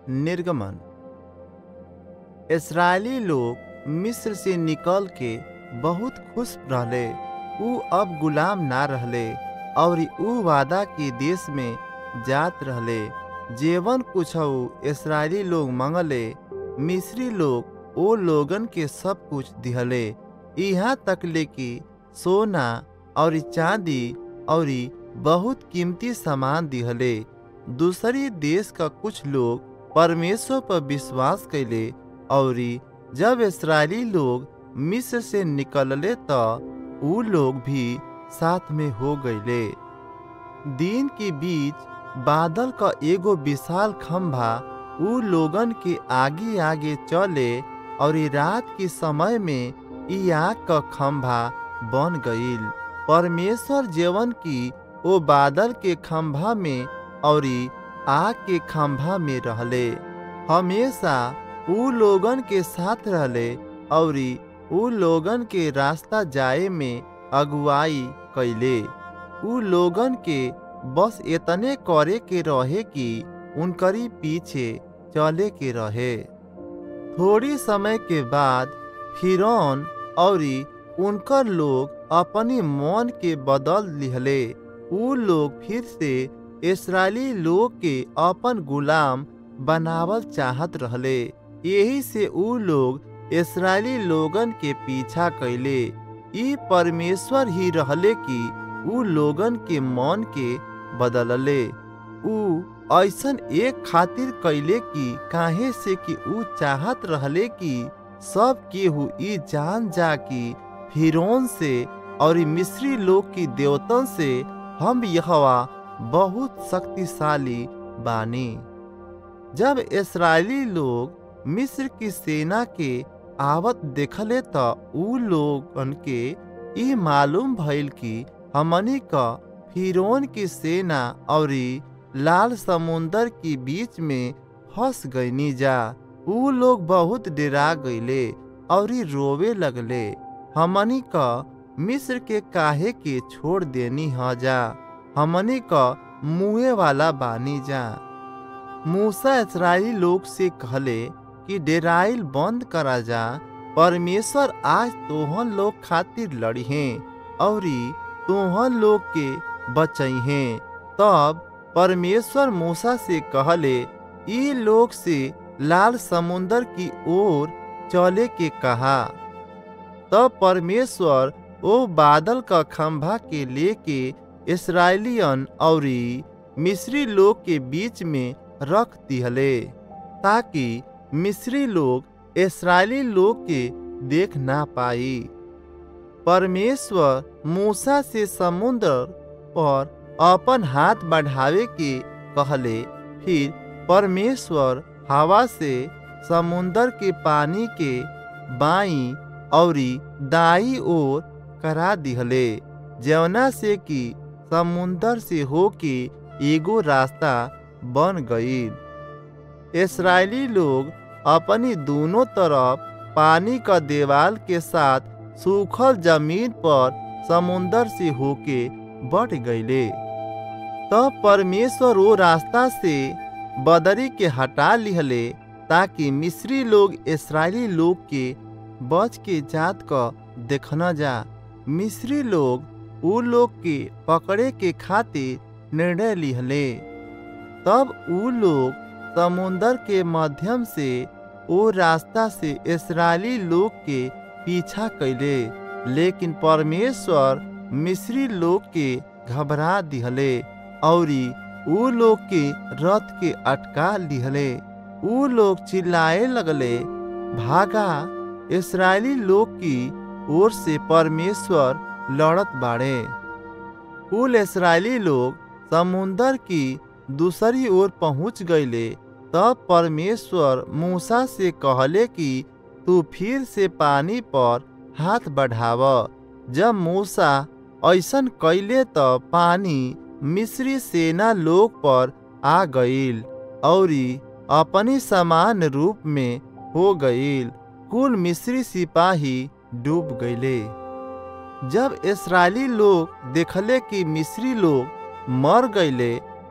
निर्गमन इसराइली लोग मिस्र से निकल के बहुत खुश रहले ऊ अब गुलाम ना रहले और ऊ वादा के देश में जात रहले जेवन कुछ इसराइली लोग मंगले मिस्री लोग ओ लोगन के सब कुछ दिहले यहाँ तक ले कि सोना और चांदी और बहुत कीमती सामान दिहले दूसरी देश का कुछ लोग परमेश्वर पर विश्वास कैले और जब इसराइली लोग मिस्र से निकलले तो ऊ लोग भी साथ में हो गईले दिन के बीच बादल का एगो विशाल खंभा ऊ लोगन के आगे आगे चले और रात के समय में ई आग का खंभा बन गईल परमेश्वर जेवन की ओ बादल के खंभा में और आग के खंभा में रहले हमेशा ऊ लोगन के साथ रहले और ऊ लोगन के रास्ता जाए में अगुवाई कैले ऊ लोगन के बस इतने करे के रहे कि उनकरी पीछे चले के रहे थोड़ी समय के बाद फिरौन और उनकर लोग अपनी मन के बदल लिहले ऊ लोग फिर से इसराइली लोग के अपन गुलाम बनावल चाहत रहले यही से ऊ लोग इसराइली लोगन के पीछा कैले ई परमेश्वर ही रहले कि ऊ लोगन के मन के बदलले ऊ ऐसन एक खातिर कैले कि काहे से कि ऊ चाहत रहले कि सब केहू ई जान जा कि फिरौन से और मिस्री लोग की देवतन से हम यहवा बहुत शक्तिशाली बानी जब इसराइली लोग मिस्र की सेना के आवत देखले त ऊ लोगन के ई मालूम भइल कि हमनी का फिरौन की सेना और लाल समुंदर के बीच में फंस गईनी जा ऊ लोग बहुत डरा गईले और रोवे लगले हमनी का मिस्र के काहे के छोड़ देनी ह जा हमनी का मुँहे वाला बानी जा मूसा इसराइली लोग से कहले कि डेराइल बंद करा जा परमेश्वर आज तोहन लोग खातिर लड़ी हैं और तोहन लोग के बचई हैं तब परमेश्वर मूसा से कहले ई लोग से लाल समुंदर की ओर चले के कहा तब परमेश्वर ओ बादल का खंभा के लेके इसराइलियन और मिस्री लोग के बीच में रख दिहले ताकि मिस्री लोग इसराइली लोग के देख ना पाई परमेश्वर मूसा से समुद्र पर अपन हाथ बढ़ावे के कहले फिर परमेश्वर हवा से समुंदर के पानी के बाई और दाई ओर करा दिहले जवना से कि समुंदर से होके एगो रास्ता बन गई इसराइली लोग अपनी दोनों तरफ पानी का देवाल के साथ सूखल जमीन पर समुंदर से होके बढ़ गईले तब परमेश्वर वो रास्ता से बदरी के हटा लिहले ताकि मिस्री लोग इसराइली लोग के बच के जात का देखना जा मिस्री लोग ऊ लोग के पकड़े के खातिर निर्णय लिहले तब ऊ लोग समुंदर के माध्यम से ओ रास्ता से इसराइली लोग के पीछा कैले लेकिन परमेश्वर मिस्री लोग के घबरा दिहले और ऊ लोग के रथ के अटका लिहले ऊ लोग चिल्लाए लगले भागा इसराइली लोग की ओर से परमेश्वर लड़त बाड़े कुल इसराइली लोग समुंदर की दूसरी ओर पहुंच गईले तब परमेश्वर मूसा से कहले कि तू फिर से पानी पर हाथ बढ़ाव जब मूसा ऐसन कैले तो पानी मिस्री सेना लोग पर आ गईल और अपनी समान रूप में हो गईल कुल मिस्री सिपाही डूब गईले जब इसराइली लोग देखले कि मिस्री लोग मर गईले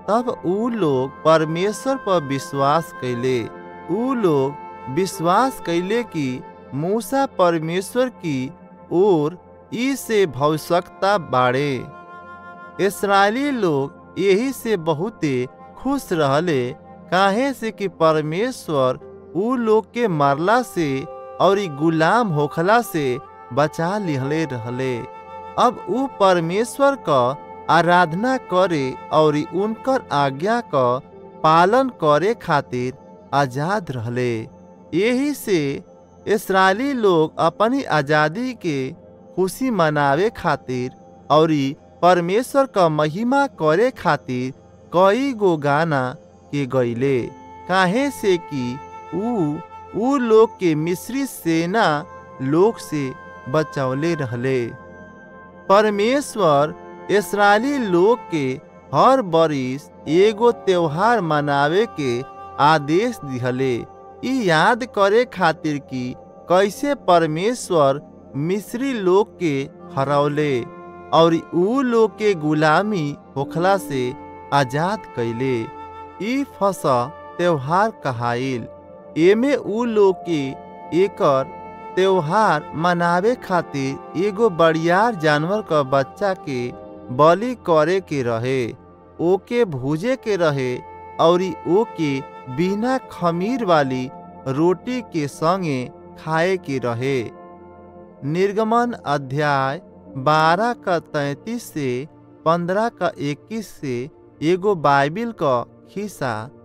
तब ऊ लोग परमेश्वर पर विश्वास कैले ऊ लोग विश्वास कैले कि मूसा परमेश्वर की ओर ई से भविष्यता बाड़े इसराइली लोग यही से बहुते खुश रहले काहे से कि परमेश्वर ऊ लोग के मरला से और ई गुलाम होखला से बचा लिहले रहले अब ऊ परमेश्वर का आराधना करे और उनकर आज्ञा का पालन करे खातिर आजाद रहले यही से इसराइली लोग अपनी आज़ादी के खुशी मनावे खातिर और परमेश्वर का महिमा करे खातिर कई गो गाना के गईले काहे से कि ऊ ऊ लोग के मिस्री सेना लोग से बचौले रहले परमेश्वर इसराइली लोग के हर बरिस एगो त्योहार मनावे के आदेश दिहले ई याद करे खातिर कि कैसे परमेश्वर मिस्री लोग के हरौले और ऊ लोग के गुलामी होखला से आजाद कैले ई फसा त्योहार कहाइल एमे ऊ लोग के एकर त्योहार मनावे खातिर एगो बड़ियार जानवर का बच्चा के बलि करे के रहे ओके भूजे के रहे और ओके बिना खमीर वाली रोटी के संगे खाए के रहे निर्गमन अध्याय बारह का तैतीस से पंद्रह का इक्कीस से एगो बाइबिल का खिस्सा